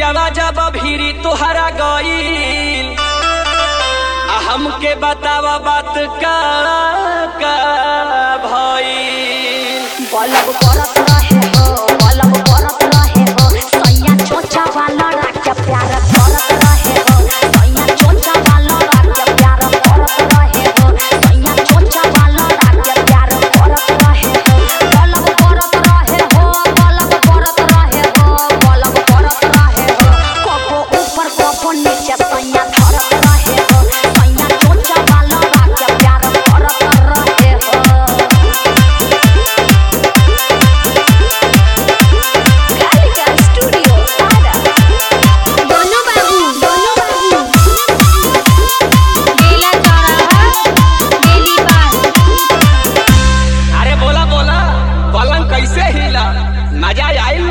पियावा जब भीरी तोहरा गईल आ हमके बतावा बात का का भईल बलब करत रहे हो बलब करत रहे हो सैया चोचा वाला राख्य प्यार करत रहे हो सैया चोचा वाला राख्य प्यार करत रहे हो सैया चोचा वाला राख्य प्यार करत रहे हो बलब करत रहे हो बलब करत रहे हो बलब करत रहे हो कपो ऊपर कपो नीचे सैया धरत रहे हो सैया चोचा वाला राख्य प्यार करत रहे हो Gallica Studio, Para. दोनों बाबू दोनों बाबू बेला चौराहा बेली पार अरे बोला बोला पलंग कैसे हिला मजा आइल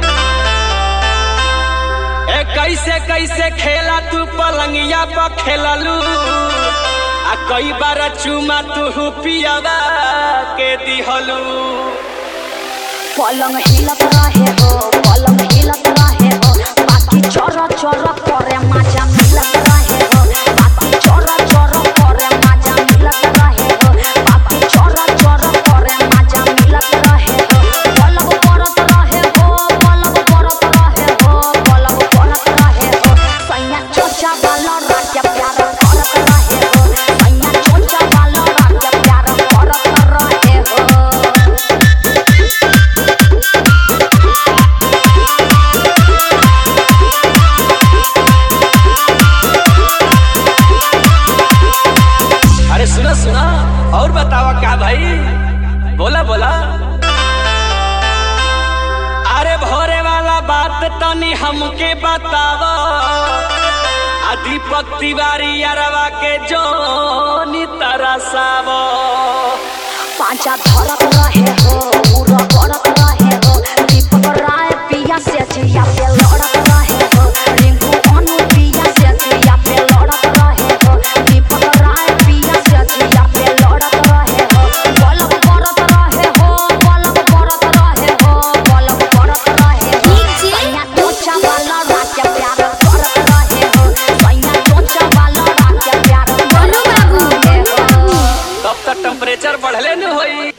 ए कैसे कैसे खेला तू पलंगिया पर खेललू आ कई बार चुमा तू पियावा के दिहलू पलंग हिलत रहे हो पलंग हिलत रहे हो बाकी चोर चोर करे मजा मिलत रहे हो बाकी चोर चोर करे मजा मिलत रहे हो बाकी चोर चोर करे मजा मिलत रहे हो पलंग करत रहे हो पलंग करत रहे हो पलंग करत रहे हो सैया चोचा वाला राख्य प्यार करत रहे हो सैया चोचा वाला राख्य प्यार करत रहे हो अरे सुना सुना और बतावा क्या भाई बोला बोला अरे भोरे वाला बात तनी हमके बतावा आ दीपक तिवारी अरवा के जोनी तरसावा पांचा धरत रहे हो पूरा करत रहे हो दीपक राय पिया से जिया पे लड़त रहे हो रिंकू अनु पिया से जिया पे लड़त रहे हो दीपक राय पिया से जिया पे लड़त रहे हो बलब करत रहे हो बलब करत रहे हो बलब करत रहे हो सैया चोचा वाला राख्य प्यार करत रहे हो सैया चोचा वाला राख्य प्यार करत रहे हो तब तक टेम्परेचर बढ़ले न होई